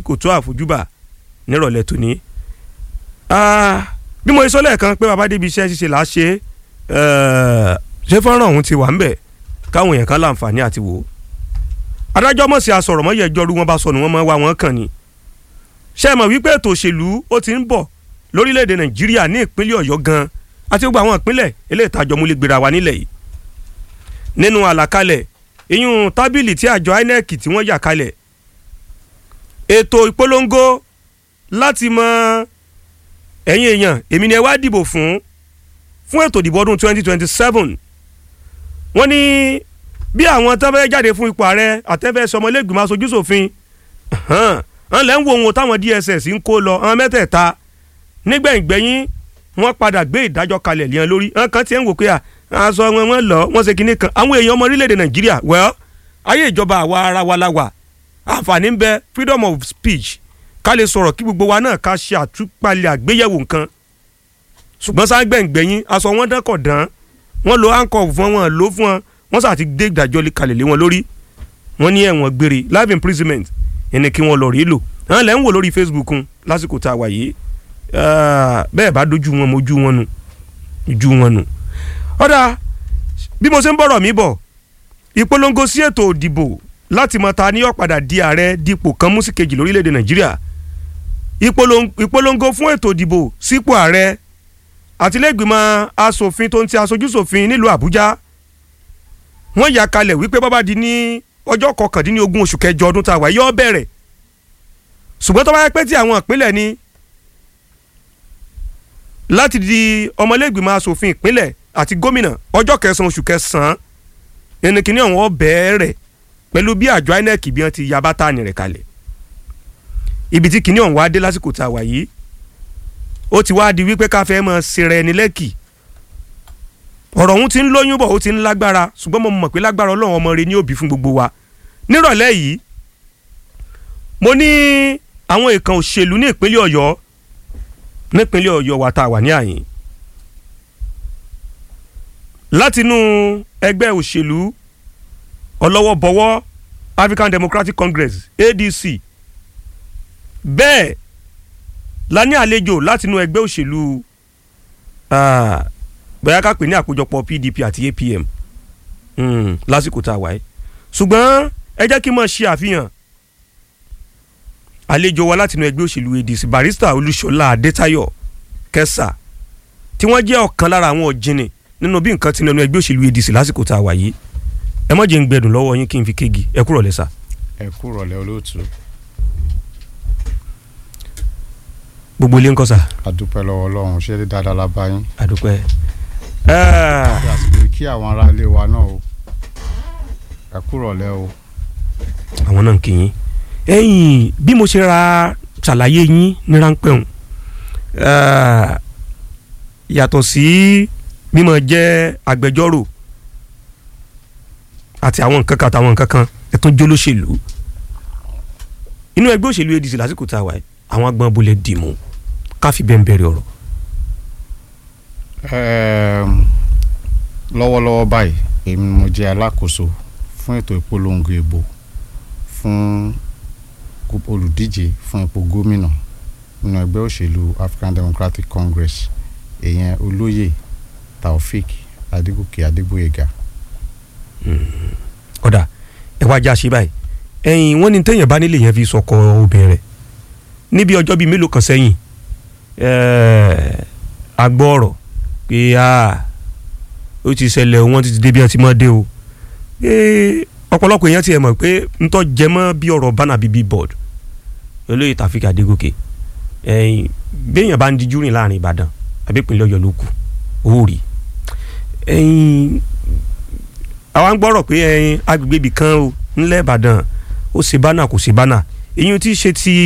kò tó àfojúbà nírọ̀lẹ́ tòní. bí mo sọ lẹ́ẹ̀kan pé bàbá débi iṣẹ́ ṣíṣe là á ṣe ṣé fọ́nrán ọ̀hún ti wà ń bẹ̀ káwọn èèyàn kan láǹfààní àti wò ó. adájọ́ mọ̀ sí asọ̀rọ̀ mọ́ yẹ ẹjọ́ rú wọn bá sọnù wọn mọ́ wá wọn kàn ní. ṣé ẹ mọ̀ wípé ètò òṣèlú ó ti ń bọ̀ lórílẹ̀‐èdè nàìjíríà ní ìpínlẹ̀ ọ̀yọ́ gan àti gbogbo àwọn ìpínlẹ̀ eléyìí tàjọ múlẹ̀ gbéra wa nílẹ̀ yìí. nínú àlàkalẹ̀ ìyún tábìlì tí àjọ inec tí wọ́n yà kalẹ̀ ètò ìpolongo láti mọ ẹ̀yin èèyàn èmi ni ẹ wá dìbò fún fún ètò ìdìbò ọdún 2027 wọ́n ní bí àwọn tó fẹ́ jáde fún ipò ààrẹ àtẹ́fẹ́ sọmọlẹ́gbìmọ̀ aṣojú ṣòfin hàn lẹ́ ń wo ohun táwọn DSS ń kó lọ àwọn mẹ́tẹ̀ẹ̀ta nígbẹ̀yìngbẹ̀yìn wọ́n padà gbé ìdájọ́ kalẹ̀ lẹ́yìn lórí hàn kan tiẹ̀ ń wò pé aṣọ wọn wọn lọ wọ́n ṣe kinní kan àwọn èèyàn ọmọ orílẹ̀-èdè Nàìjíríà well ayé ìjọba àwa ara wa la wà àǹfààní ń bẹ freedom of speech ká lè sọ̀rọ̀ kí gbogbo wa náà ká ṣe àtúpalẹ̀ àgbéyẹ̀wò nǹkan ṣùgbọ́n sáńgbẹ̀ngbẹ̀yìn aṣọ wọn dán kọ̀ dán wọ́n lo handcuff fún wọn lò fún wọn wọ́n sà ti dé ìdájọ́ kalẹ̀ lé wọn lórí wọ́n ní ẹ̀wọ̀n gbére life imprisonment ẹni kí wọ́n lọ rí lò àwọn lẹ́ ń wò lórí Facebook un lásìkò tá a wà yìí bẹ́ẹ̀ bá dojú wọn mojú wọn nù ojú wọn nù. ọ̀dà bí mo ṣe ń bọ̀rọ̀ mi bọ̀ ìpolongo sí ètò òdìbò láti mọ ta ni yóò padà di ààrẹ dípò kan mú sí kejì lórílẹ̀‐èdè Nàìjíríà ìpolongo fún ètò òdìbò sípò ààrẹ àtìlẹ́gbìmọ̀ asòfin tó ń ti aṣojú ṣòfin nílùú Àbújá wọ́n yà kalẹ̀ wípé bọ́bá di ní ọjọ́ kọkàndínlógún oṣù kẹjọ ọdún tá a wà yóò bẹ̀rẹ̀ ṣùgbọ́n tó bá yẹ pé tí àwọn ìpínlẹ̀ ni láti di ọmọlẹ́gbìmọ̀ asòfin ìpínlẹ̀ àti gómìnà ọjọ́ kẹsàn-án oṣù kẹsàn-án ẹni kìíní ọ̀hún ó bẹ̀rẹ̀ pẹ̀lú bí àjọ INEC bí wọ́n ti ya bátànì rẹ̀ kalẹ̀ ibi tí kìíní ọ̀hún wá dé lásìkò tá a wà yìí ó ti wá di wípé ká fẹ́ mọ̀ ṣeré ẹni lẹ́kì ọ̀rọ̀ ọ̀hún ti ń lóyún bọ̀ ó ti ń lágbára ṣùgbọ́n mo mọ̀ pé lágbára ọlọ́run ọmọ rẹ ní òbí fún gbogbo wa nírọ̀lẹ́ yìí mo ní àwọn ìkan òṣèlú ní ìpínlẹ̀ ọ̀yọ́ nípínlẹ̀ ọ̀yọ́ wa tá a wà ní àyìn látinú ẹgbẹ́ òṣèlú ọlọ́wọ́ bọ̀wọ́ African Democratic Congress ADC bẹ́ẹ̀ la ní àlejò látinú ẹgbẹ́ òṣèlú bóyá ká pè ní àkójọpọ̀ PDP àti APM lásìkò tá a wáyé ṣùgbọ́n ẹ jẹ́ kí n máa ṣe àfihàn àlejò wa látinú ẹgbẹ́ òṣèlú ADC barista Olúṣọlá Adétayọ̀ Kẹsà tí wọ́n jẹ́ ọ̀kan lára àwọn ọ̀jìnì nínú bí nǹkan ti nínú ẹgbẹ́ òṣèlú ADC lásìkò tá a wà yìí ẹ má jẹ́ ń gbẹdùn lọ́wọ́ yín kí n fi kéegi ẹ kúrọ̀ lẹ́sà. ẹ kúrọ̀ lẹ́ olóòtú. gbogbo ilé ń kọ́ sà. àdúpẹ́ lọ́wọ́ ọlọ́run ṣé dé dáadáa la bá yín. àdúpẹ́. àti àsìkò kí àwọn ará ilé wa náà o ẹ kúrọ̀ lẹ́ o. àwọn náà ń kí yín ẹ̀yin bí mo ṣe ra ṣàlàyé yín ní ráńpẹ́ hùn yàtọ̀ sí mímọ jẹ́ agbẹjọ́rò àti àwọn nǹkan kan àtàwọn nǹkan kan ẹ̀ tún jólóṣèlú inú ẹgbẹ́ òṣèlú ADC lásìkò tá a wà yìí àwọn agbọn bolẹ̀ dìmú káfí bẹ́ẹ̀ ń bẹ̀rẹ̀ ọ̀rọ̀. lọ́wọ́lọ́wọ́ báyìí èmi mo jẹ́ alákòóso fún ètò ìpolongo ìbò fún olùdíje fún ipò gómìnà nínú ẹgbẹ́ òṣèlú African Democratic Congress èèyàn olóyè Taofik Adégòkè Adégbóyèga. ọ̀dà ẹ wá já sí báyìí ẹ̀yin wọ́n ní téèyàn bá nílé yẹn fi sọkọ obìnrin rẹ̀ níbi ọjọ́ bíi mélòó kan sẹ́yìn a gbọ́ ọ̀rọ̀ pé ó ti ṣẹlẹ̀ wọ́n ti dé bí wọ́n ti mọ́ dé o ọ̀pọ̀lọpọ̀ èèyàn tiẹ̀ mọ̀ pé ntọ́ jẹmọ́ bí ọ̀rọ̀ bánà bíbí board olóyè Tàfíkì Adégòkè béèyàn bá ń dijú rìn láàrin Ìbàdàn àbí ìpínlẹ̀ Ọ̀yọ́ ló kù owó rí àwa ń gbọ́rọ̀ pé agbègbè ibì kan o ńlẹ̀ Ìbàdàn ó ṣe bánà kò ṣe bánà èyí tí ṣe ti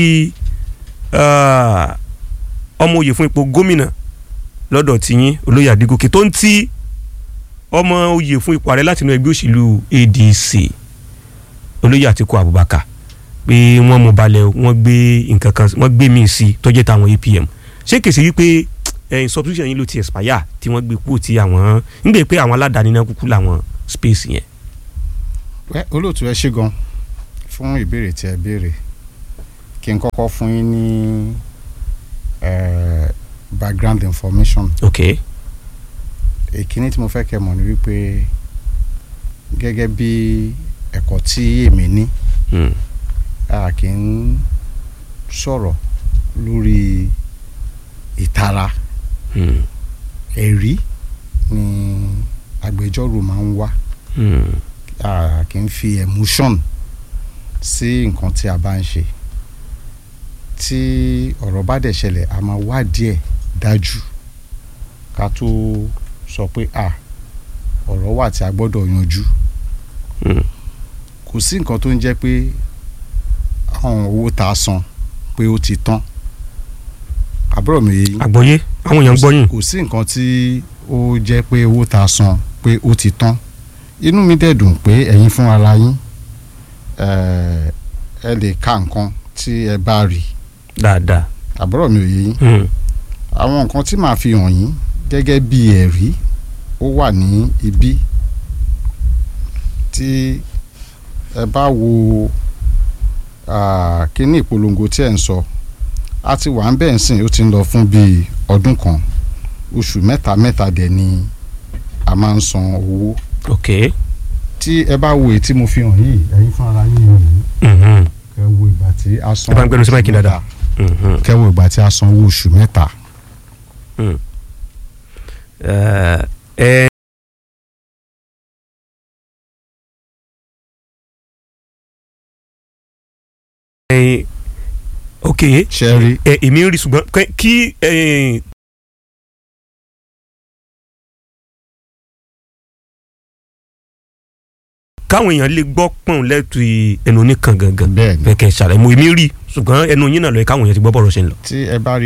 ọmọ oyè fún ipò gómìnà lọ́dọ̀ tìyín olóyè Adégòkè tó ń tí ọmọ oyè fún ipò ààrẹ látinú ẹgbẹ́ òṣèlú ADC olóyè Àtíkù Abubakar pé wọ́n mú balẹ̀ wọ́n gbé nǹkan kan wọ́n gbé míì sí tọ́jẹ́ táwọn APM ṣé kèsì wípé ẹ̀yìn substitution yín ló ti expire tí wọ́n gbé kúrò tí àwọn ń gbé pé àwọn aládàáni náà kúkú làwọn space yẹn. olóòtú ẹ ṣé gan fún ìbéèrè tí ẹ béèrè kí n kọ́kọ́ fún yín ní eh, background information ok èkíní tí mo fẹ́ kẹ́ mọ̀ ni wípé gẹ́gẹ́ bí ẹ̀kọ́ tí èmi ní mm. a kì í sọ̀rọ̀ lórí ìtara Mm. ẹ̀rí ni agbẹjọ́rò máa ń wá Mm. a kì í fi emotion sí nǹkan tí a bá ń ṣe tí ọ̀rọ̀ bá dẹ̀ ṣẹlẹ̀ a máa wádìí ẹ̀ dájú ká tó sọ pé a ọ̀rọ̀ wà tí a gbọ́dọ̀ yanjú Mm. kò sí nǹkan tó ń jẹ́ pé àwọn owó tá a san pé ó ti tán àbúrò mi yìí àgbọ́yé àwọn èèyàn ń gbọ́yìn kò sí nǹkan tí ó jẹ́ pé owó tá a san pé ó ti tán inú mi dẹ̀ dùn pé ẹ̀yin fún ara yín eh, ẹ lè ka nǹkan tí ẹ bá rí dáadáa àbúrò mi ò yé yín Mm. àwọn nǹkan tí màá fi hàn yín gẹ́gẹ́ bí ẹ̀rí ó wà ní ibí tí ẹ bá wo ah, kíní ìpolongo tí ẹ̀ ń sọ a ti wà ń bẹ́ẹ̀ sìn ó ti ń lọ fún bíi ọdún kan oṣù mẹ́ta mẹ́ta dẹ̀ ni a máa ń san owó ok tí ẹ bá wo èyí tí mo fi hàn yìí ẹ̀yin fún ara yín wò ó Mhm. kẹ́ wo ìgbà tí a san Ẹ bá ń gbẹnu sí oṣù máìkì mẹ́ta. dáadáa. Mhm. kẹ́ wo ìgbà tí a san owó oṣù mẹ́ta Eh, eh, eh, ok ṣe rí ẹ èmi ń rí ṣùgbọ́n kẹ́- kí eh, káwọn èèyàn lè gbọ́ pọ̀n lẹ́tù ẹnu oníkan gangan bẹ́ẹ̀ ni fẹ́ kẹ́ ẹ ṣàlàyé mo èmi rí ṣùgbọ́n ẹnu yín náà lọ yẹ káwọn èèyàn ti gbọ́ bọ̀rọ̀ ṣe ń lọ. tí ẹ bá rí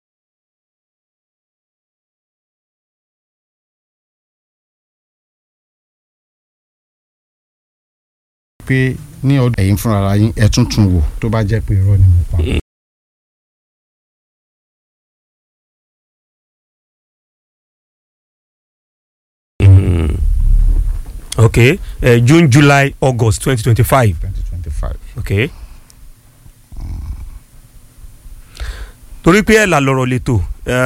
pé ní ọdún ẹ̀yin fúnra ara yín ẹ tún tún wò tó bá jẹ́ pé irọ́ ni mo pa. Mm. ok eh, June July August twenty twenty five twenty twenty five. ok torí pé ẹ̀ là lọ̀rọ̀ lẹ́tọ̀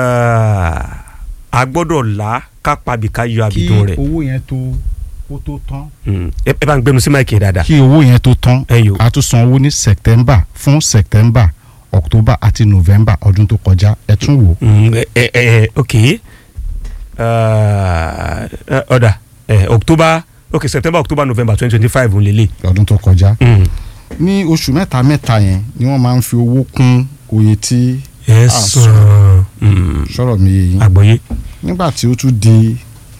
a gbọ́dọ̀ là ká pabì ká yọ kí àbìdún rẹ̀ owó yẹn tó kó tó tán. Mm. ẹ ẹ bá ń gbẹnu sí máìkì yẹn dáadáa kí owó yẹn tó tán ẹ yòó a tún san owó ní September fún September October àti November ọdún tó kọjá ẹ tún wò. Mm, ẹ ẹ ẹ ok Eh, ọ̀dà eh, October ok September October November twenty twenty five ń lélẹ̀ ọdún tó kọjá. Mm. ní oṣù mẹ́ta mẹ́ta yẹn ni wọ́n máa ń fi owó kún oye tí ẹ Ah, sàn Mm. sọ̀rọ̀ mi yé yín. àgbọ́yé nígbà tí ó tún di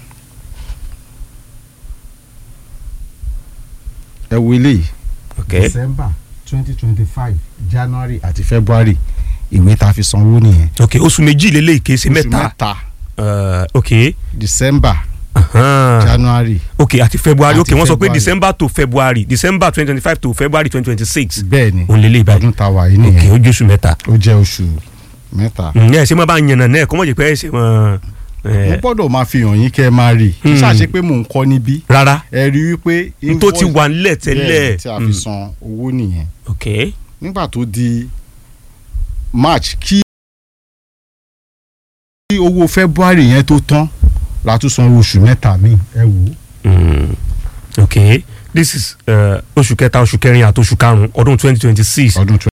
ẹ wo eléyìí ok December twenty twenty five January àti February ìwé tá a fi sanwó nìyẹn. ok oṣù méjì lélẹ̀ ìkéṣe oṣù mẹ́ta mẹ́ta Eh, ok December Ahan. January ok àti February ok Àti wọ́n sọ pé February. December to February December twenty twenty five to February twenty twenty six bẹ́ẹ̀ ni òun lélẹ̀ ìbàdàn ọdún tá a wà yìí ok nìyẹn ojú oṣù mẹ́ta ó jẹ́ oṣù mẹ́ta. ǹyẹ́ ẹ ṣe máa bá yànnà náà kọ́ mọ̀ jẹ́ pé ẹ ṣe mọ́ mo gbọ́dọ̀ máa fi hàn yín kẹ́ ẹ máa rí i kì í Hmm. ṣàṣe pé mò ń kọ́ níbí rárá ẹ rí i wípé n tó ti invoice- wà nílẹ̀ bẹ́ẹ̀ tẹ́lẹ̀ ni tí a fi san owó nìyẹn ok nígbà tó di March kí kí owó February yẹn tó tán la tún san oṣù mẹ́ta míì ẹ wò ó. Mm. ok this is uh, oṣù kẹta oṣù kẹrin àti oṣù karùn-ún ọdún twenty twenty six ọdún